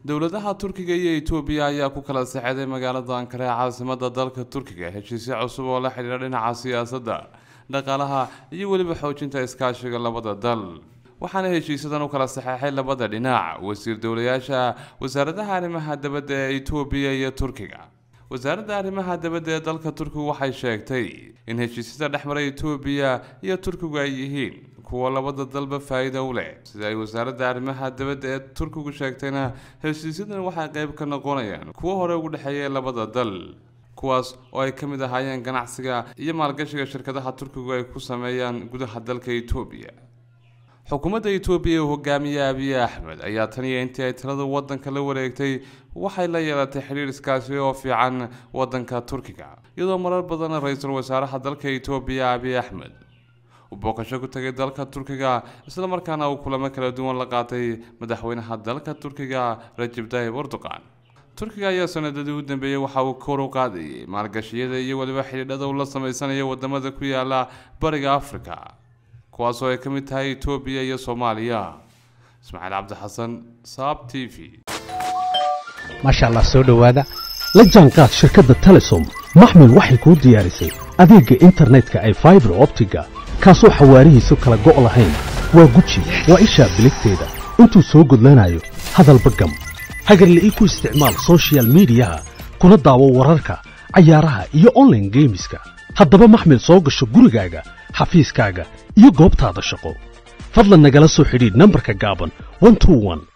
dowladaha turkiga iyo etoobiya ayaa ku kala saxeeday magaalada ankara ee caasimada dalka turkiga heshiisyo cusub oo la xidhiidha dhinaca siyaasadda dhaqaalaha iyo weliba xoojinta iskaashiga labada dal waxaana heshiisyadan u kala saxeexay labada dhinac wasiir dowlayaasha wasaaradaha arrimaha dabadda ee etoobiya iyo turkiga wasaaradda arrimaha dabadda ee dalka turkigu waxay sheegtay in heshiisyada dhexmara etoobiya iyo turkigu ay yihiin kuwa labada dalba faa-iido u leh sida ay wasaaradda arrimaha dabadda ee turkigu sheegtayna heshiisyadan waxay qeyb ka noqonayaan kuwo hore ugu dhexeeya labada dal kuwaas oo ay ka mid ahaayeen ganacsiga iyo maalgashiga shirkadaha turkigu ay ku sameeyaan gudaha dalka etoobiya xukuumadda etoobiya ee hogaamiye abiy axmed ayaa tan iyo intii ay talada wadanka la wareegtay waxay la yeelatay xidhiir iskaasi oo fiican wadanka turkiga iyadoo marar badan ra-iisul wasaaraha dalka etoobiya abiy axmed uu booqasho ku tagay dalka turkiga islamarkaana uu kulamo kala duwan la qaatay madaxweynaha dalka turkiga rajib tayyib erdogan turkiga ayaa sanadadii u dambeeyey waxa uu kor u qaadayay maalgashiyada iyo weliba xidhiidhada uu la sameysanayo wadamada ku yaala bariga africa kuwaasoo ay ka mid tahay etoobiya iyo soomaaliya ismaaciil cabdi xasan saab t v maasha allah soo dhowaada la jaanqaad shirkadda telesom maxmil waxay kuu diyaarisay adeegga internetka ay faibar optiga kaasoo xawaarihiisu kala go' lahayn waa guji waa ishaa biligteeda intuu soo gudlanayo hadalba gam hagarle ii ku isticmaal sochial midiyaha kuna daawo wararka cayaaraha iyo onlaine geemiska haddaba maxmil soo gasho gurigaaga xafiiskaaga iyo goobtaada shaqo fadlan nagala soo xidhiidh nambarka gaaban